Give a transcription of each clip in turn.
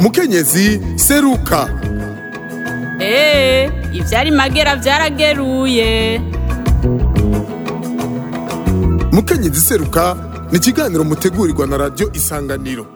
mukenyezi seruka eee ivyari magera vyarageruye mukenyezi seruka ni ikiganiro mutegurirwa na radiyo isanganiro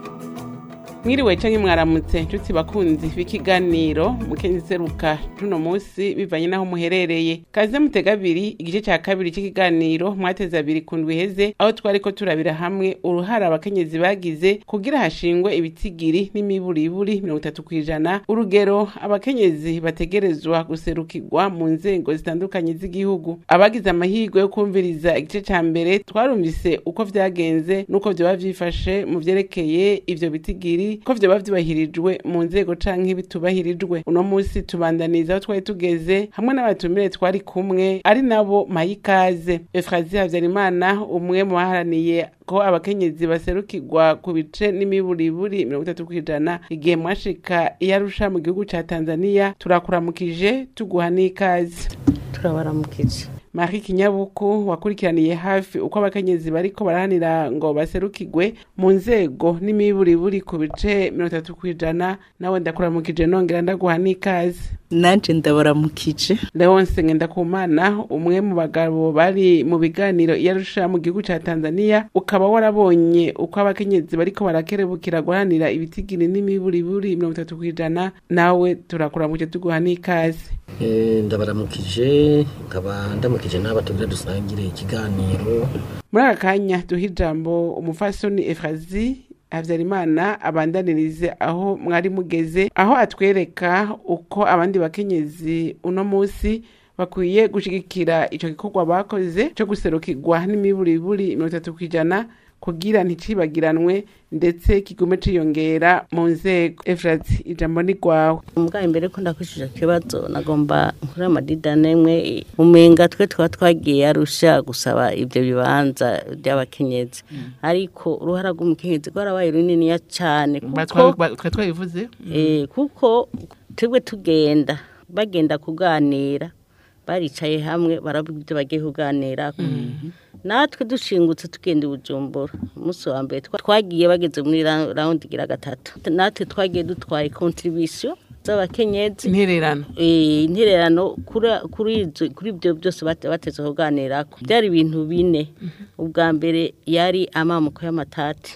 mwiriwe canke mwaramutse nshuti bakunzi b'ikiganiro mukenzi seruka tuno musi bivanye n'aho muherereye kaze mutega abiri igice ca kabiri c'ikiganiro mwateze abiri ku ndwi iheze aho twariko turabira hamwe uruhara abakenyezi bagize kugira hashingwe ibitigiri n'imiburiburi mirongo itatu kw'ijana urugero abakenyezi bategerezwa guserukirwa mu nzego zitandukanye z'igihugu abagize amahirwe yo kumviriza igice ca mbere twarumvise uko vyagenze n'uko vyoba vyifashe mu vyerekeye ivyo bitigiri ko vyoba vyubahirijwe mu nzego canke bitubahirijwe uno musi tubandaniza aho twari tugeze hamwe n'abatumire twari kumwe ari nabo mayikaze efrazi havyarimana umwe mu baharaniye ko abakenyezi baserukirwa ku bice n'imiburiburi mirongo itatu kw'ijana igihe mwashika iyarusha mu gihugu ca tanzania turakuramukije tuguha n'ikaze turabaramukije Marie Kinyabuku wakurikiraniye hafi uko abakenyezi bariko barahanira ngo baserukirwe mu nzego n'imiburiburi ku bice mirongo itatu kw'ijana nawe ndakuramukije nongera ndaguha n'ikaze nanje ndabaramukije Leonce Ngendakumana umwe mu bagabo bari mu biganiro iyarusha mu gihugu ca Tanzania ukaba warabonye uko abakenyezi bariko barakerebukira guharanira ibitigiri n'imiburiburi mirongo itatu kw'ijana nawe turakuramukije tuguha n'ikaze Eh, ndabaramukije nkaba ndamukije n'aba tugira dusangire ikiganiro muri aka kanya duha ijambo umufasoni efrazi habyarimana abandanirize aho mwari mugeze aho atwereka uko abandi bakenyezi uno munsi bakwiye gushigikira ico gikorwa bakoze co guserukirwa n'imiburiburi mirongo itatu kw'ijana kugira nticibagiranwe ndetse kigume ciyongera mu nzego efrazi ijambo ni rwawe umugabo imbere ko ndakwishije ikibazo nagomba nkuri amadida nemwe umenga twe twa twagiye arusha gusaba ibyo bibanza by'abakenyezi ariko uruhara rw'umukenyezi rwarabaye runiniya cyane kuko twari twabivuze Eh, kuko twebwe tugenda bagenda kuganira baricaye hamwe baravuga ibyo bagiye kuganirako natwe dushingutse tugenda i bujumbura umunsi wa mbere twa- twagiye bageze muri ra- rawundi igira gatatu natwe twagiye dutwaye kontribisiyo z'abakenyezi intererano Eh, intererano kuri- kuri izo- kuri ibyo byose bate- bateze kuganirako byari ibintu bine ubwa mbere yari amamuko y'amatati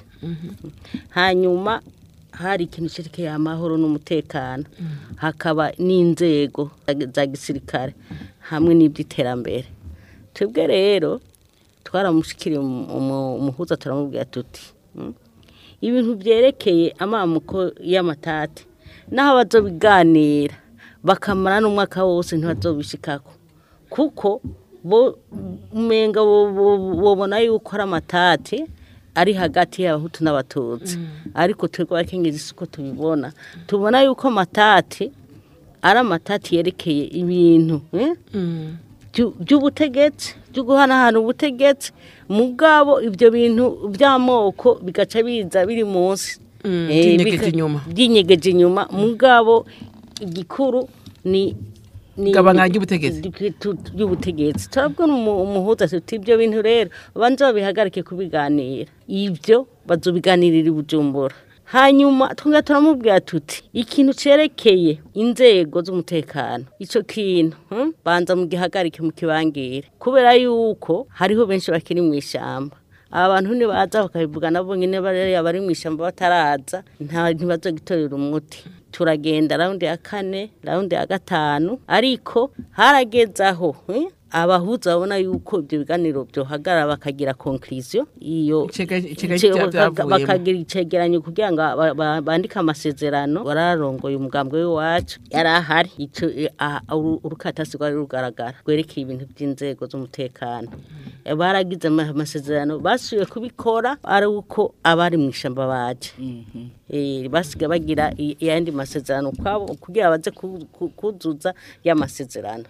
hanyuma hari ikintu cyerekeye amahoro n'umutekano hakaba n'inzego za- za gisirikare hamwe n'iby'iterambere twebwe rero twaramushikiriye umu- umu- umuhuza turamubwira tuti "Mm, ibintu byerekeye amamuko y'amatati n'aho bazobiganira bakamara n'umwaka wose ntibazobishikako kuko bo umenga bo- bo- bobona yuko ari amatati ari hagati y'abahutu n'abatutsi ariko twebwe abakenyezi siko tubibona tubona yuko amatati ari amatati yerekeye ibintu eh? byu- by'ubutegetsi byo guhanahana ubutegetsi mugabo ibyo bintu by'amoko bigaca biza biri munsi Mm, Eh, byinyegeje bika- inyuma. byinyegeje inyuma mugabo igikuru ni ni- Igabana ry'ubutegetsi. ry'ubutu- ry'ubutegetsi turabwira umu- umuhuza tuti ibyo bintu rero banza babihagarike kubiganira ibyo bazobiganirira i bujumbura hanyuma twongera turamubwira tuti ikintu cerekeye inzego z'umutekano ico kintu hmm? banza mugihagarike mukibangire kubera yuko hariho benshi bakiri mu ishamba aba bantu nibaza bakabivuga nabo nyine bariya bari mu ishyamba bataraza nta ntibazogitorera umuti turagenda raundi ya kane raundi ya gatanu ariko harageze aho eh, abahuza babona yuko ibyo biganiro byohagarara bakagira konkirisiyo iyo Icega- icega ice- cya- baka- byavuyemo. bakagira icegeranyo kugira ngo ba- ba- bandike amasezerano wararongoye umugambwe w'iwacu yari ahari ico eh, ah, uru- urukatasi rwari rugaragara rwerekeye ibintu by'inzego z'umutekano Eh, baragize ama- amasezerano basubiye kubikora ari uko abari mu ishyamba baje Eh, basigaye bagira i- ayandi masezerano kwabo kugira baze ku- ku- kuzuza y'amasezerano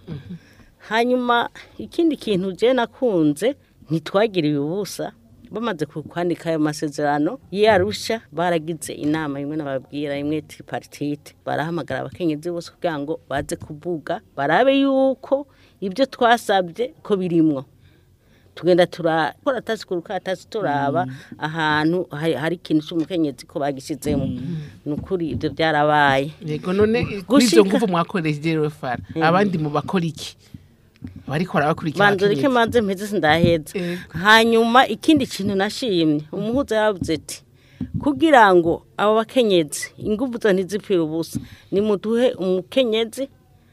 hanyuma ikindi kintu je nakunze ntitwagiriye ubusa bamaze ku- kwandika ayo masezerano yarusha baragize inama imwe nababwira imwe tripartite barahamagara abakenyezi bose kugira ngo baze kuvuga barabe yuko ibyo twasabye ko birimwo tugenda turakora atasi ku rukatasi turaba ahantu hari hari ikintu cy'umukenyezi ko bagishyizemo ni ukuri ibyo byarabaye yego none kuri Gushika- izo nguvu mwakoresheje rero fara abandi mu bakora iki bariko barabakurikira banza ureke abakenyezi. manze mpeze sindaheza Yego. hanyuma ikindi kintu nashimye umuhuza yaravuze ati kugira ngo abo bakenyezi ingufu zo ntizipfire ubusa nimuduhe umukenyezi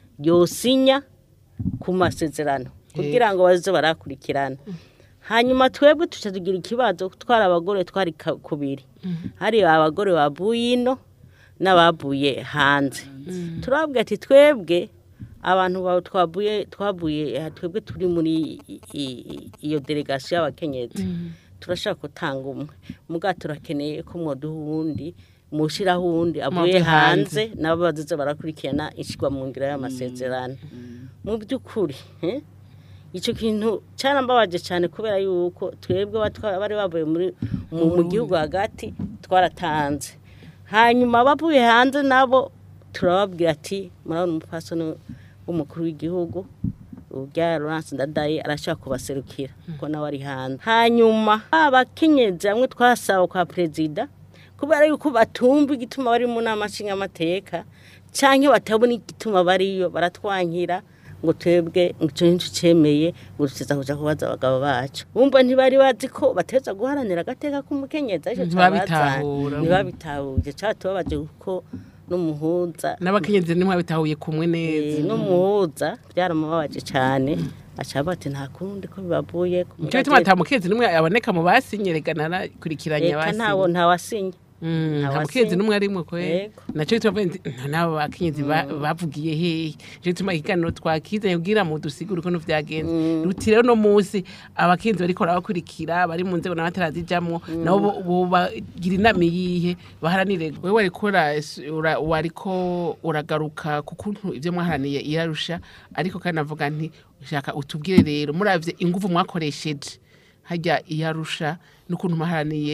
yosinya ku masezerano kugira ngo baze barakurikirana hanyuma twebwe tuca tugira ikibazo twari abagore twari ka- kubiri hari abagore bavuye ino n'abavuye hanze turababwira ati twebwe abantu bawe twavuye twavuye aha, twebwe turi muri i- i- iyo delegasiyo y'abakenyezi turashaka gutanga umwe muga turakeneye ko mwoduha uwundi mushyiraho uwundi avuye Muve hanze. hanze nabo bazize barakurikirana ishyirwa mu ngiro y'amasezerano mu by'ukuri eh, icyo kintu cyarambabaje cyane kubera yuko twebwe batwa- bari bavuye muri mu mu gihugu hagati twaratanze hanyuma bavuye hanze nabo turababwira ati murabona umupfasoni w'umukuru w'igihugu urya Lawrence Ndadaye arashaka kubaserukira kuko nawe ari hanze hanyuma abakenyezi bamwe twasaba kwa perezida kubera yuko batumva igituma bari mu nama nshingamateka cyangwa batabona igituma bariyo baratwankira ngo twebwe icyo nicyo cyemeye ngo tuza kuja kubaza abagabo bacu bumva ntibari bazi ko bateza guharanira agateka k'umukenyezi aricyo Ntibabitahura. cabazanye. ntibabitahuye cyatubabaje kuko n'umuhuza n'abakenyezi nimwe bitahuye kumwe neza Eh, n'umuhuza byaramubabaje cyane aca bati nta kundi ko bibavuye ku nicyo gituma ata mukenyezi n'umwe aboneka mu basinyerekana narakurikiranye reka ntawo ntawasinye Mm, nta Ntawasinye. mukenyezi n'umwe arimwe kwe Yego. nacyo gituma mvuga nti, nta n'abo bakenyezi ba- bavugiye hehe nicyo gituma ikiganiro twakizanye kugira mu dusigure ukuntu vyagenze ruti rero no munsi abakenyezi bariko barabakurikira bari mu nzego n'abatarazijamwo nabo bo- bobagira inama iyihe baharanire wewe wariko ura- ura- wariko uragaruka ku kuntu ivyo mwaharaniye irarusha ariko kandi navuga nti shaka utubwire rero muravye inguvu mwakoresheje hajya iyarusha n'ukuntu muharaniye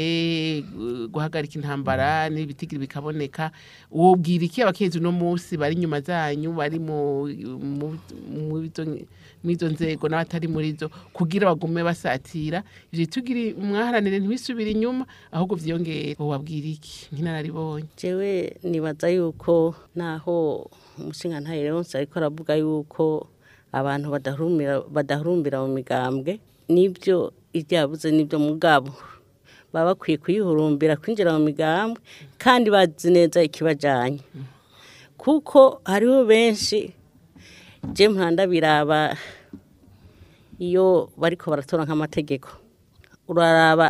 uh, guhagarika intambara n'ibitigiri bikaboneka wobwira iki abakenzi uno munsi bari inyuma zanyu bari mu mu- mu izo- mw'izo nzego n'abatari muri zo kugira bagume basatira ivyo bitugiri mwaharanire ntibisubire inyuma ahubwo vyiyongere wobabwira iki nk'inararibonye jewe nibaza yuko naho umushingantahe Leonce ariko aravuga yuko abantu badahurumbira badahurumbira mu migambwe nibyo ibyabuze nibyo mugabo baba bakwiye kuyihurumbira kwinjira mu migambwe kandi bazi neza ikibajanye kuko hariho benshi je mpanda biraba iyo bariko baratora nk'amategeko uraraba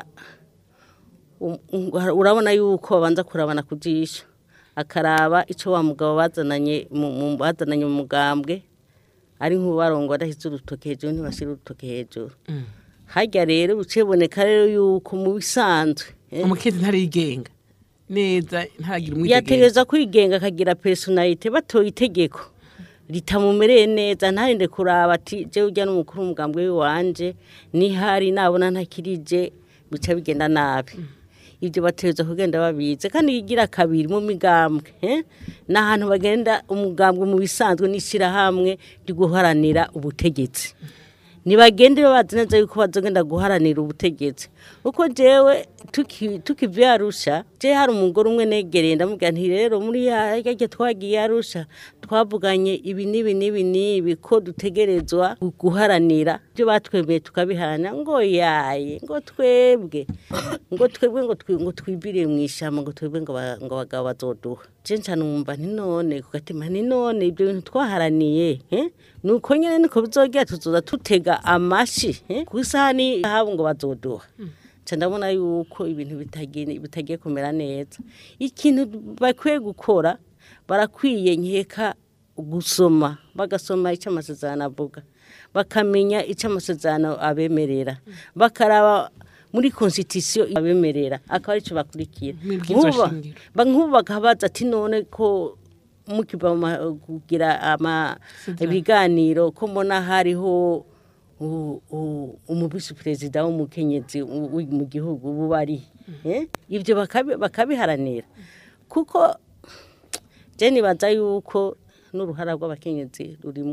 um- um- urabona yuko babanza kurabana ku jisho akaraba icyo wa mugabo bazananye mu- mu- bazananye mu mugambwe ari nk'ubarongo adashyize urutoki hejuru ntibashyire urutoki hejuru harya rero biciboneka rero yuko mu bisanzwe eh, umukenzi ntarigenga neza ntaragira umwitegeko yategereza kwigenga akagira personalite batoye itegeko ritamumereye neza ntarinde kuraba ati je ujya n'umukuru w'umugambwe w'iwanje nihari nabona ntakirije bica bigenda nabi ibyo bategereza kugenda babizi kandi igira kabiri mu migambwe eh? ni ahantu bagenda umugambwe mu bisanzwe n'ishyirahamwe ryo guharanira ubutegetsi ntibagende bazi neza yuko bazogenda guharanira ubutegetsi uko jewe tuki- tukiva iyo arusha je hari umugore umwe negereye ndamubwira nti rero muri yarya twagiye arusha twavuganye ibi n'ibi n'ibi n'ibi ko dutegerezwa guharanira ibyo batwemeye tukabiharanira ngo yaye ngo twebwe ngo twebwe ngo twi- ngo twibire mu ishamba ngo twebwe ngo ba- ngo abagabo bazoduha je nca numva nti none ku gatima nti none ibyo bintu twaharaniye eh? nuko nyene niko bizogira tuzoza tutega amashi eh? ku isahani habo ngo bazoduha nca ndabona yuko ibintu bitagiye bitagiye kumera neza ikintu bakwiye gukora barakwiye nkeka gusoma bagasoma icyo amasezerano avuga bakamenya icyo amasezerano abemerera bakaraba muri constitution abemerera akaba aricyo bakurikira Mwibwirizwa Nkuba- shingiro. ba- nk'ubu bakabaza ati none ko mukiva mu ma- kugira ama ibiganiro ko mbona hariho u- u- umuvisi perezida w'umukenyezi u- uri mu gihugu ubu bari Eh? ibyo bakabi- bakabiharanira kuko je nibaza yuko n'uruhara rw'abakenyezi rurimo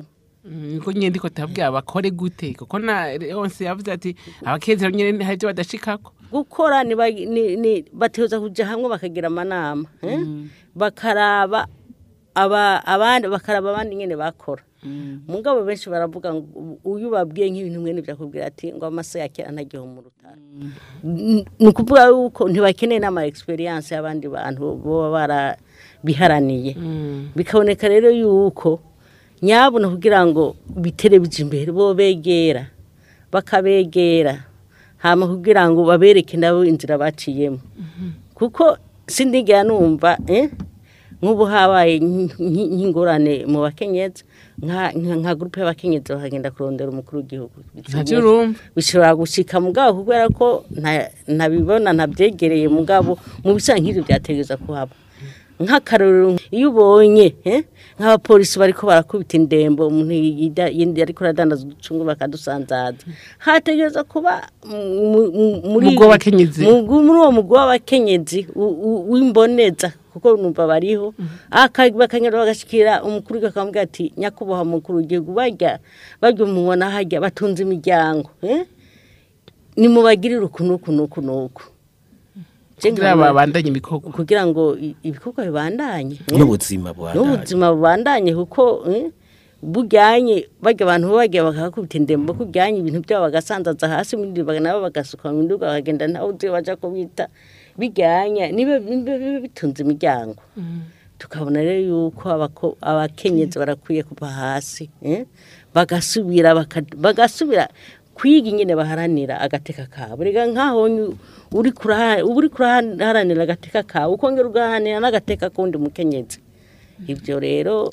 Mm, niko nyine ndiko tabwira bakore gute kuko na yonse yavuze ati abakenzi nyine hari ibyo badashikako gukora ni ba- ni- ni- bateza kuja hamwe bakagira amanama eh? bakaraba aba abandi bakaraba abandi nyene bakora mugabo benshi baravuga ngo uyu babwiye nk'ibintu mwene byakubwira ati ngo amase ya kera ntagiho mu rutaro N- ni ukuvuga yuko ntibakeneye n'ama experience y'abandi bantu baba barabiharaniye bikaboneka rero yuko nyabuna kugira ngo bitere bija imbere bo begera bakabegera hama kugira ngo babereke nabo inzira baciyemo kuko sindigera numva eh, nk'ubu habaye nk- nk- nk'ingorane mu bakenyezi nka nka- nka gurupe y'abakenyezi bakagenda kurondera umukuru w'igihugu ntacyo urumva bishobora gushika mugabo kubera ko nta- ntabibona ntabyegereye mugabo mu bisa nk'ibyo byategereza kuhaba nk'akarorero iyo ubonye eh, nk'abapolisi bariko barakubita indembo umuntu yida- yindi ariko aradandaza uducungu bakadusanzaza hategereza kuba mu- mu- muri Umugwi w'abakenyezi. mu- muri uwo mugwi w'abakenyezi u- u- w'imboneza kuko numva bariho aka- bakanyura bagashikira umukuru w'igihugu akamubwira ati nyakubahwa mukuru w'igihugu barya barya umubona hajya batunze imiryango eh? nimubagirire uku n'uku n'uku n'uku Je kugira nkabona- babandanye ibikorwa kugira ngo i- ibikorwa bibandanye eh? n'ubuzima bwandanye n'ubuzima bubandanye kuko eh, bujyanye bajya abantu bajya bakakubita indembo kujyanye ibintu byabo bagasanzaza hasi ibindi baga- nabo bagasuka mu nduga bakagenda ntawe uzi baja kubita bijyanye nibe nibe- bibe bitunze imiryango tukabona rero yuko abako- abakenyezi barakwiye kuva hasi eh, bagasubira baka- bagasubira kwiga ingene baharanira agateka kabo rega nkaho nyu- uri kuraha- uba uri kuraharanira agateka kawe ukongera ugaharanira n'agateka k'undi mukenyezi ibyo rero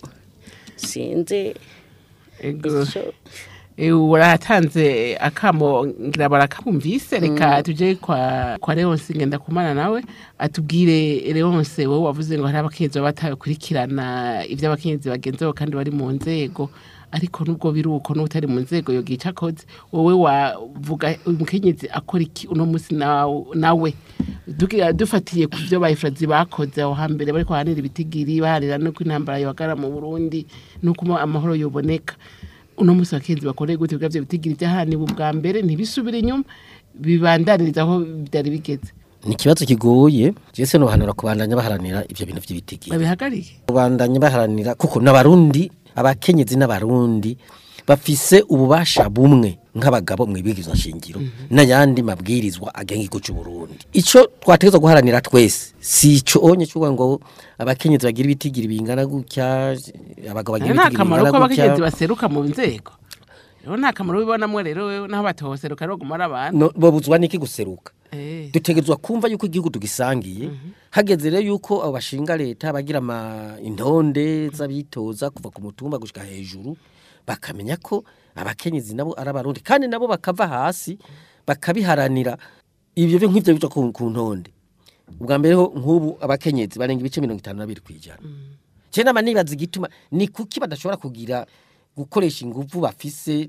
sinzi Ego. icyo Eh, uratanze akamo ngira barakumvise reka tuje kwa kwa Leonce ngenda kumana nawe atubwire Leonce wowe wavuze ngo hari abakenyezi baba batakurikirana ibyo abakenyezi bagenzeho kandi bari mu nzego ariko nubwo biri uko n'utari mu nzego yogira icyo akoze wowe wavuga uyu mukenyezi akora iki uno munsi nawe nawe Dugira- dufatiye ku byo bayifurazi bakoze aho hambere bari kuhanira ibitigiri baharira no ko intambara yobagara mu Burundi nuko amahoro yoboneka uno munsi abakenzi bakoreye gute bwa byo bitigiri byahaniwe ubwa mbere ntibisubire inyuma bibandaniriza aho byari bigeze ni ikibazo kigoye jese nobahanura kubandanya baharanira ivyo bintu vy'ibitigi babihagarike kubandanya baharanira kuko n'abarundi abakenyezi n'abarundi bafise ububasha bumwe nk'abagabo mu ibwirizwa nshingiro n'ayandi mabwirizwa agenga igihugu cy'u Burundi ico twategezwa guharanira twese si ico onye cyuwa ngo abakenyezi bagira ibitigiri bingana gutya abagabo bagira nta ibitigiri kamaro bingana ko abakenyezi gutya baseruka mu nzego rero nta kamaro ubibonamo rero wewe naho batohoseruka rero gumara abantu No- bobuzwa niki guseruka Eh, dutegerezwa kumva yuko igihugu tugisangiye hageze rero yuko abo bashinga leta bagira ama intonde z'abitoza kuva ku mutumba gushika hejuru bakamenya ko abakenyezi nabo ari abarundi kandi nabo bakava hasi bakabiharanira ibyo byo nk'ibyo bica ku ku ntonde ubwa mbere ho nk'ubu abakenyezi barenga ibice mirongo itanu na bibiri ku ijana cyane nama nibaza igituma ni kuki badashobora kugira gukoresha ingufu bafise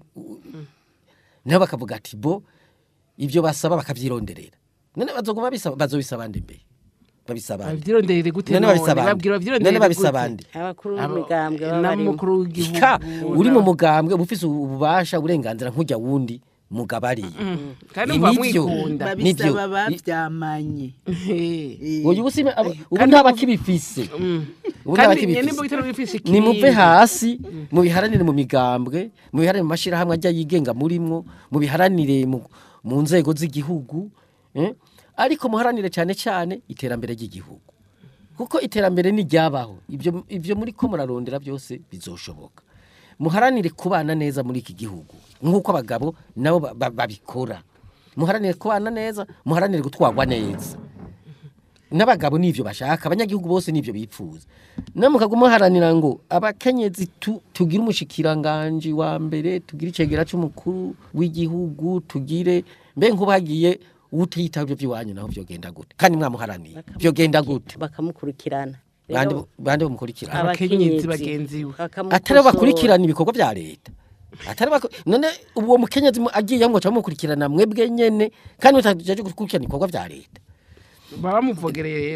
nabo bakavuga ati bo ibyo basaba bakavyironderera none bazoguma bisaba bazobisaba nde mbe babisaba nde babyironderere gute none none babisaba babwira nde babyironderere none babisaba nde abakuru Abo- b'imigambwe baba na barimo mukuru w'igihugu ka uri mu mugambwe uba ufise ububasha uburenganzira nk'ujya wundi mugabariye kandi Ni muba nivyo. mwikunda Nivyo. babisaba bavyamanye Eh, uyu busime abo- ubu kandi ntaba ubu- kibifise ubu ntaba kandi nyene kibifise mbugitero wifishe ni muve hasi mubiharanire mu migambwe mubiharanire mu mashirahamwe ajya yigenga murimwo mubiharanire mu, mu nzego z'igihugu eh? ariko muharanire cyane cyane iterambere ry'igihugu kuko iterambere niryabaho ibyo ibyo muri ko murarondera byose bizoshoboka muharanire kubana neza muri iki gihugu nk'uko abagabo nabo ba- ba- babikora muharanire kubana neza muharanire gutwarwa neza n'abagabo nivyo bashaka abanyagihugu bose nivyo bipfuza namukaguma muharanira ngo abakenyezi tu, tugire umushikiranganje wa mbere tugire icegera c'umukuru w'igihugu tugire mbe nk'ubagiye utiyita ibyo by'iwanyu naho vyogenda gute kandi mwamuharaniye vyogenda gute bakamukurikirana bande Rero bande bamukurikirana Abakenyezi bagenzi we. bakamukosora. atari bo bakurikirana ibikorwa vya leta atari bako none uwo mukenyezi mu- agiye ngo mukurikirana mwebwe nyene kandi mutajeje gukurikirana ibikorwa vya leta baba bamuvogereye rero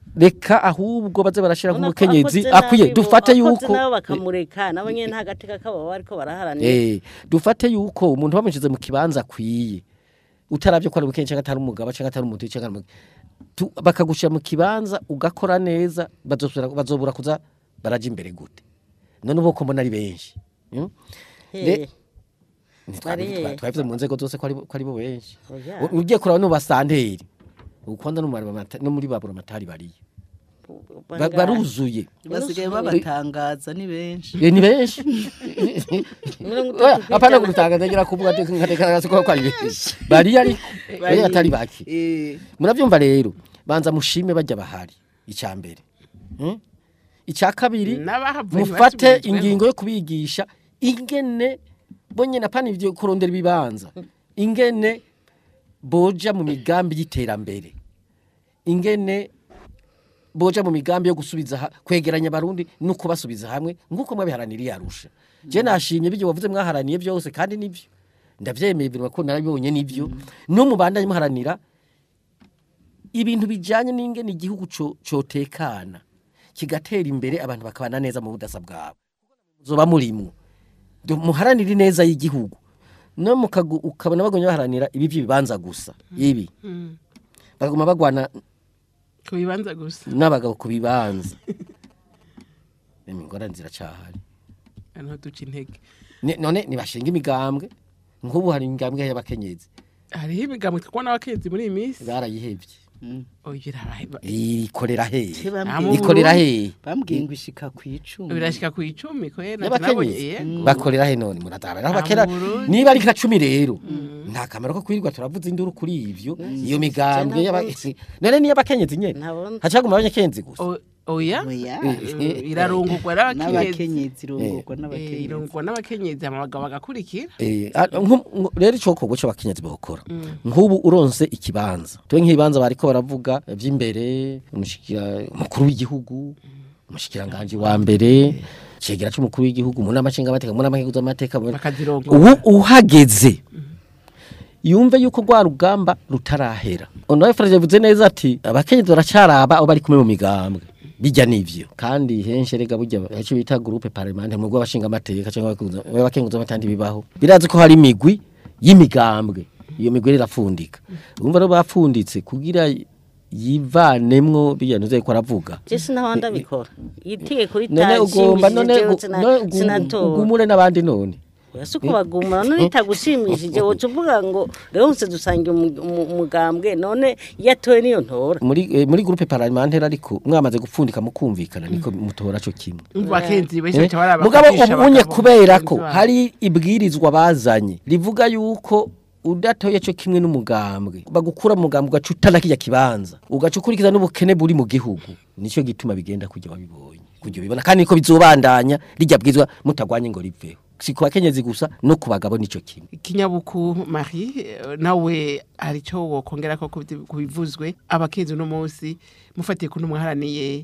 reka ahubwo baze barashira Ubona ko nk'umukenyezi akoze akwiye nabi, dufate akoze yuko nabo bakamureka nabo nyene nta gateka kabo baba bariko baraharanira Eh, dufate yuko umuntu bamushize mu kibanza akwiye utaravye ko ari umukenyi cyangwa atari umugabo cyangwa atari umuntu cyangwa ari umu- tu- bakagushira mu kibanza ugakora neza bazosubira- bazobura kuza baraja imbere gute none ubu ko mbona ari benshi Mm? Eh, Ntitwabi- Bari twa- he? twabivuze mu nzego zose ko ari ko ari bo benshi Oya. U- ugiye kuraba no basanteri ukonda no mu barabamata- no muri babura matari bariye Ba- bangahe? baruzuye basigaye babatangaza ni benshi Eh, ni benshi Mirongo itatu Oya, kw'ijana. apana kutangaza ngira kuvuga ati nkatekereza ko ari benshi bari ari bari atari bake Eh, muravyumva rero banza mushime bajya bahari icya mbere Hmm? icya kabiri N'abahavuye mufate ntibasubirizweho. ingingo yo kubigisha ingene bonyene apana ivyo kurondera ibibanza ingene boja mu migambi y'iterambere ingene boja mu migambi yo gusubiza ha- kwegeranya abarundi no kubasubiza hamwe nk'uko mwabiharaniriye arusha je nashimye bijyo wavuze mwaharaniye byose kandi nibyo ndavyemeye birwa ko narabibonye nibyo no mubandanye muharanira ibintu bijanye n'ingene igihugu co- cotekana kigatera imbere abantu bakabana neza mu budasa bwabo zoba murimwo Du- muharanire neza y'igihugu no mukagu- ukabona bagumye baharanira ibi by'ibibanza gusa ibi baguma bagwana ku bibanza gusa n'abagabo ku bibanza ingorane ziracahari niho duca intege Ni- none nibashinga imigambwe nk'ubu hari imigambwe y'abakenyezi hariho imigambi twabona abakenzi muri iyi minsi barayihevye oya biraheba ikorera hehe se Ah, bambwiye- mu ikorera hehe bambwiye ngo ishika ku icumi birashika ku icumi kwera y'abakenyezi bakorera he none murataba Ah, naho bakera mu Burundi. niba ari nka cumi rero nta kamaro ko kwirirwa turavuza induru kuri ivyo iyo migambwe y'aba- none niyo abakenyezi nyene Ntabona. hacaguma abanyakenzi gusa oya Oya. Eh, irarungurwa n'abakenyezi n'abakenyezi irongorwa Eh, n'abakenyezi irungurwa n'abakenyezi hama abagabo bagakurikira Eh, ah, nko- nko- rero icokorwa c'abakenyezi bokora nk'ubu uronse ikibanza tuwe nk'ibibanza bariko baravuga vy'imbere umushikira umukuru w'igihugu umushikiranganje wa mbere cegera c'umukuru w'igihugu mu nama nshingamateka mu nama nk'amateka bakazirongora ubu uhageze yumve yuko rwa rugamba rutarahera onawe Faraje yavuze neza ati abakenyezi baracaraba abo bari kumwe mu migambwe bijya nivyo kandi henshi rega burya icyo bita groupe parlementaire mu rw'abashinga amateka cyangwa abakenguza amatandi bibaho birazi ko hari imigwi y'imigambwe iyo migwi rero irafundika urumva rero bapfunditse kugira yivanemwo bijya ntuze ko aravuga je sinaho ndabikora itegeko none ugomba none ritashimishije gu- none ugu- sinatora ugumure n'abandi none si uko bagumura none ritagushimishije woca uvuga ngo rero nse dusangiye umu- umu- umugambwe none iyo atowe niyo ntora muri eh, muri groupe parlementaire ariko mwamaze gupfundika mukumvikana niko mutora cyo kimwe umva abakenzi benshi Eh, baca baraba mugabo bakabisha ubunye abagabo, kubera ko bagenzi babo. hari ibwirizwa bazanye rivuga yuko udatoye cyo kimwe n'umugambwe bagukura mu mugambwe ugaca utana kijya kibanza ugaca ukurikiza n'ubukene buri mu gihugu nicyo gituma bigenda kujya wabibonye kujya ubibona kandi niko bizobandanya rijya bwizwa mutagwanye ngo riveho si ku bakenyezi gusa no ku bagabo nicyo kimwe kinyabuku marie eh, nawe hari icyo wokongera ko kubyi- kubivuzwe abakenzi uno munsi mufatiye kuntu mwaharaniye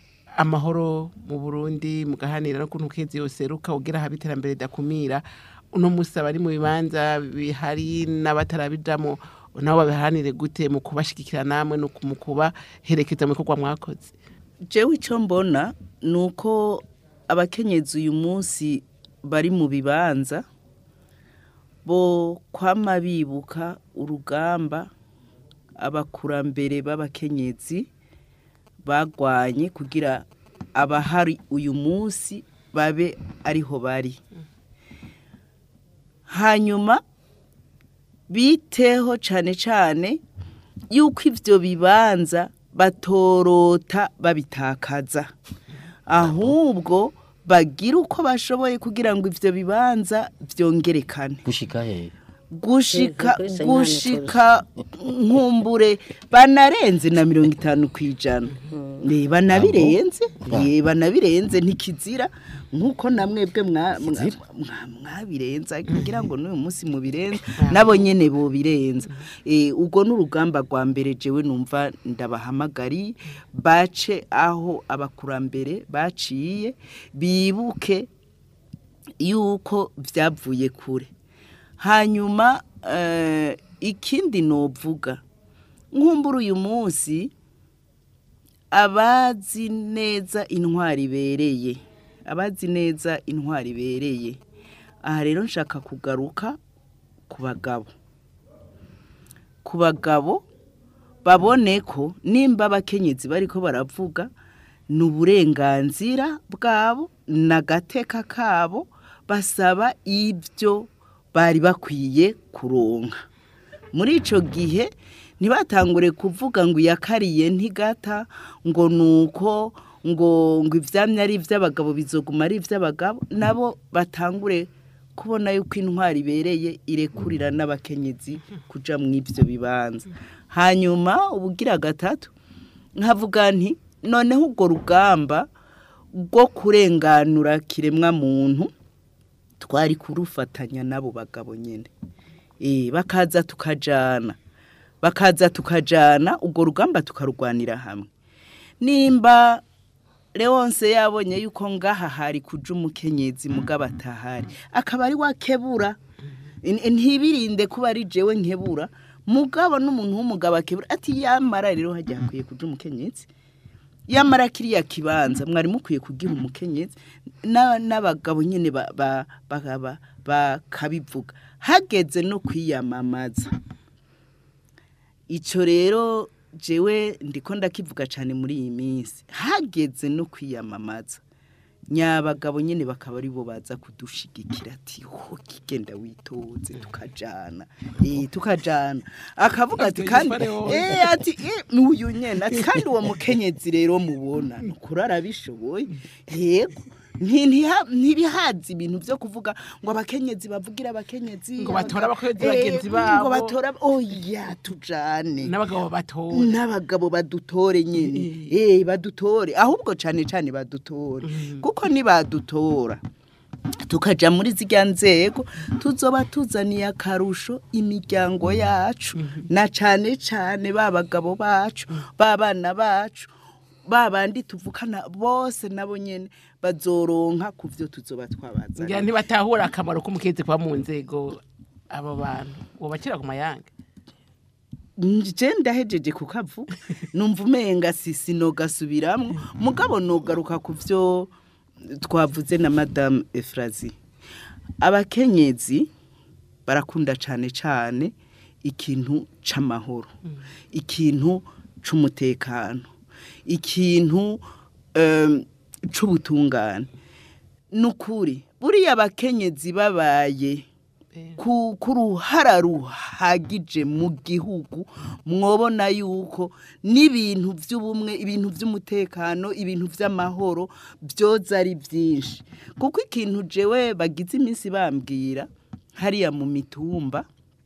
amahoro mu burundi mugahanira no kuntu kenzi yoseruka ugira haba iterambere ridakumira uno munsi abari mu bibanza bihari n'abatarabijamo nabo babiharanire gute mu kubashigikira namwe no mu kubaherekeza mu bikorwa mwakoze jewe icyo mbona ni uko abakenyezi uyu munsi bari mu bibanza bo kwama bibuka urugamba abakurambere b'abakenyezi bagwanye kugira abahari uyu munsi babe ariho bari hanyuma biteho cyane cyane yuko ibyo bibanza batorota babitakaza ahubwo bagira uko bashoboye kugira ngo ibyo bibanza byongerekane gushika hehe gushika Kuri Senyani gushika nkumbure banarenze na mirongo itanu ku ijana Eh, banabirenze Eh, banabirenze ntikizira nk'uko namwebwe mwa- mwa- mwa- mwabirenza kugira ngo n'uyu munsi mubirenze nabo nyene bobirenza Eh, ubwo n'urugamba rwa mbere jewe numva ndabahamagari bace aho abakurambere baciye bibuke yuko byavuye kure hanyuma eh, ikindi novuga nkumbura uyu munsi abazi neza intwari ibereye abazi neza intwari ibereye aha rero nshaka kugaruka ku bagabo ku bagabo babone ko nimba abakenyezi bariko baravuga ni uburenganzira bwabo n'agateka kabo basaba ibyo bari bakwiye kuronka muri icyo gihe ntibatangure kuvuga ngo iyakariye ntigata ngo ni uko ngo ngo ibyamya ari iby'abagabo bizoguma ari iby'abagabo nabo batangure kubona yuko intwari ibereye irekurira n'abakenyezi kuja mu ibyo bibanza hanyuma ubugira gatatu nkavuga nti noneho urwo rugamba rwo kurenganura kiremwa muntu twari kurufatanya n'abo bagabo nyine Eh, bakaza tukajana bakaza tukajana urwo rugamba tukarurwanira hamwe nimba leonce yabonye yuko ngaha hari kuja umukenyezi mugabo atahari akaba ari wakebura N- ntibirinde kuba ari jewe nkebura mugabo n'umuntu w'umugabo akebura ati yamara rero hajya hakwiye kuja umukenyezi yamara kiriya kibanza mwari mukwiye kugiha umukenyezi na- n'abagabo nyine ba- ba- ba- ba- bakabivuga hageze no kwiyamamaza icyo rero jewe ndiko ndakivuga cyane muri iyi minsi hageze no kwiyamamaza nyabagabo nyine bakaba ari bo baza kudushigikira ati ho kigenda witoze tukajana eh tukajana akavuga ati kandi eh ati eh n'uyu nyene ati kandi uwo mukenyezi rero mubona nukuri arabishoboye yego nti- ntiha- ntibihaza ibintu byo kuvuga ngo abakenyezi bavugira abakenyezi Ngo batore abakenyezi Eh, bagenzi ngo babo. batore oya tujane n'abagabo batowe n'abagabo badutore nyine eh badutore ahubwo cyane cyane badutore kuko nibadutora tukaja muri zirya nzego tuzoba tuzaniye akarusho imiryango yacu na cyane cyane ba bagabo bacu ba bana bacu ba bandi tuvukana bose nabo nyene bazoronka ku byo tuzoba ngira twabazaniye ntibatahura akamaro k'umukenyezi kuba mu nzego abo bantu wobakira ku mayange nje ndahejeje kukavuga numva umenga sisi nogasubiramwo mugabo nogaruka ku byo twavuze na madame efrazi abakenyezi barakunda cyane cyane ikintu c'amahoro ikintu c'umutekano ikintu em, c'ubutungane nukuri buriya abakenyezi babaye ku ku ruhara ruhagije mu gihugu mwobona yuko n'ibintu by'ubumwe ibintu by'umutekano ibintu by'amahoro byoza ari byinshi kuko ikintu jewe bagize iminsi bambwira hariya mu mitumba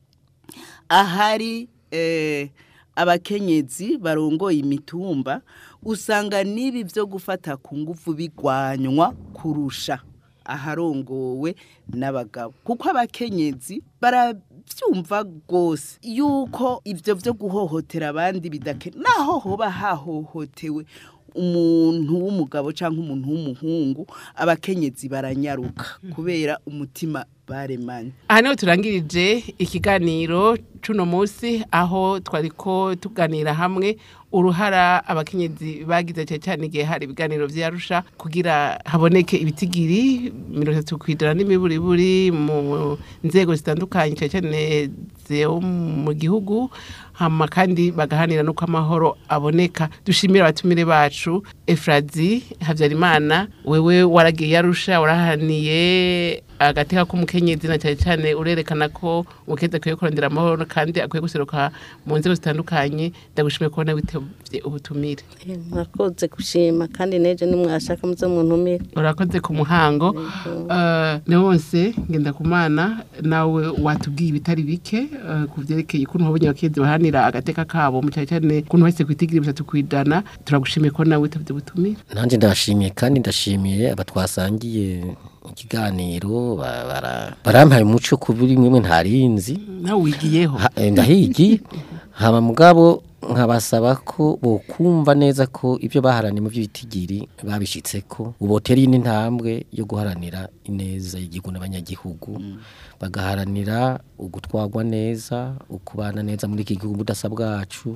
ahari eh, abakenyezi barongoye imitumba usanga n'ibi byo gufata ku ngufu bigwanywa kurusha aharongowe n'abagabo kuko abakenyezi barabyumva rwose yuko ibyo byo guhohotera abandi bidake naho hoba hahohotewe umuntu w'umugabo cyangwa umuntu w'umuhungu abakenyezi baranyaruka kubera umutima baremanye aha niho turangirije ikiganiro cuno munsi aho twariko tuganira hamwe uruhara abakenyezi bagize cyane cyane igihe hari ibiganiro vyarusha kugira haboneke ibitigiri mirongo itatu kwijana n'imiburiburi mu nzego zitandukanye cyane cyane zo mu gihugu hama kandi bagahanira nuko amahoro aboneka dushimira abatumire bacu efrazi habyarimana wewe waragiye yarusha warahaniye agateka k'umukenyezi na cyane cyane urerekana ko umukenyezi akwiye kurondera amahoro kandi akwiye guseruka mu nzego zitandukanye ndagushimiye kubona witevye ubutumire Eh, murakoze gushima kandi neje nimwashaka muze muntumire urakoze ku muhango Eh, ne wose ngenda kumana nawe watubwiye ibitari bike eh, ku vyerekeye ukuntu wabonye abakenyezi bahanira agateka kabo mu cyane cyane ukuntu bahise kwitigira bitatu kwijana turagushimiye ko nawe witevye ubutumire nanjye ndashimiye kandi ndashimiye aba twasangiye ikiganiro ba- bara- barampaye umuco ku buri mwimwe ntarinzi nawe wigiyeho Ha- eh, ndahigi haba mugabo nkabasaba ko bokumva neza ko ibyo baharaniye mu by'ibitigiri babishitse ko ubotera indi ntambwe yo guharanira ineza y'igihugu n'abanyagihugu bagaharanira ugutwagwa neza ukubana neza muri iki gihugu budasa bwacu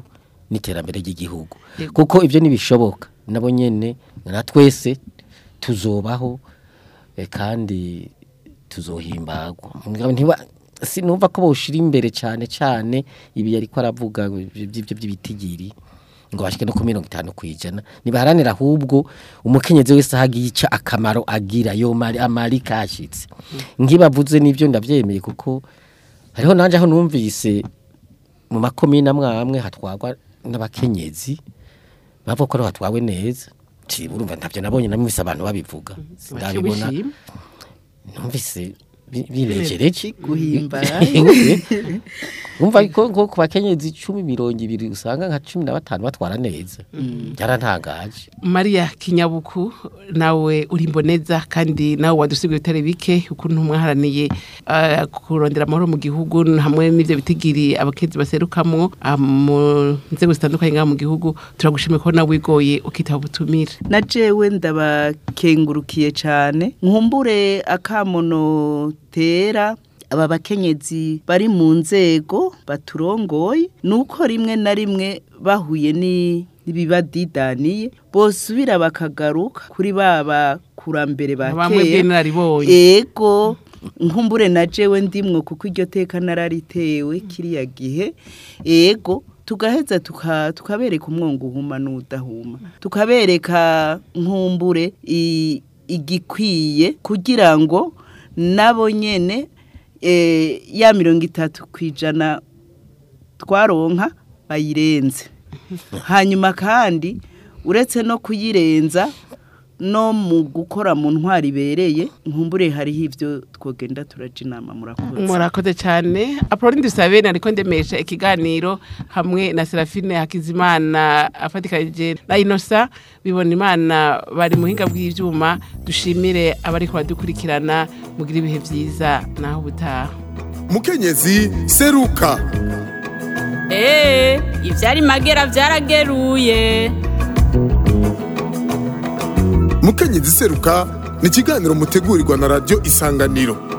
n'iterambere ry'igihugu kuko ibyo ntibishoboka nabo nyene na twese tuzobaho eh, kandi tuzohimbagwa Mugabo ntiba sinumva ko boshira imbere cyane cyane ibi yariko aravuga by'ibyo by'ibitigiri ngo bashike no ku mirongo itanu kwijana nibaharanira ahubwo umukenyezi wese ahagiye ica akamaro agira yo mari amari kashitse ngibavuze n'ivyo ndavyemeye kuko hariho nanje aho numvise mu makomine amwe amwe hatwagwa n'abakenyezi bavuga ko ariho hatwawe neza ci urumva ntavyo nabonye namwise abantu babivuga sindabibona Ubishima. numvise bi- binejereje guhimbara umva ko ko ku bakenyezi icumi mirongo ibiri usanga nka cumi na batanu batwara neza byarantangaje Maria Kinyabuku nawe uri imboneza kandi nawe wadusigaye utari bike ukuntu mwaharaniye uh, kurondera amahoro mu gihugu hamwe n'ivyo bitigiri abakenzi baserukamwo ah, mu nzego zitandukanye ngaha mu gihugu turagushimiye ko nawe wigoye ukitaba ubutumire na jewe ndabakengurukiye cyane nkumbure akamono tera aba bakenyezi bari mu nzego baturongoye nuko rimwe na rimwe bahuye ni n'ibibadidaniye bosubira bakagaruka kuri baba kurambere ba bamwe kera bw'inararibonye ego nkumbure na jewe ndimwo kuko iryo teka nararitewe kiriya gihe ego tugaheza tuka- tukabereka umwongo uhuma n'udahuma tukabereka nkumbure i- igikwiye kugira ngo nabo nyene eh, ya mirongo itatu ku ijana twaronka bayirenze hanyuma kandi uretse no kuyirenza no mu gukora mu ntwari ibereye nkumbure hariho ibyo twogenda turaca inama murakoze murakoze cyane apoloni dusabe nariko ndemesha ikiganiro hamwe na serafine hakizimana afatikanije na inosa bibona imana bari muhinga bw'ivyuma dushimire abariko badukurikirana mugira ibihe vyiza naho ubutaha mukenyezi seruka Ee, ivyari magera vyarageruye. mukenyezi seruka ni ikiganiro mutegurirwa na radiyo isanganiro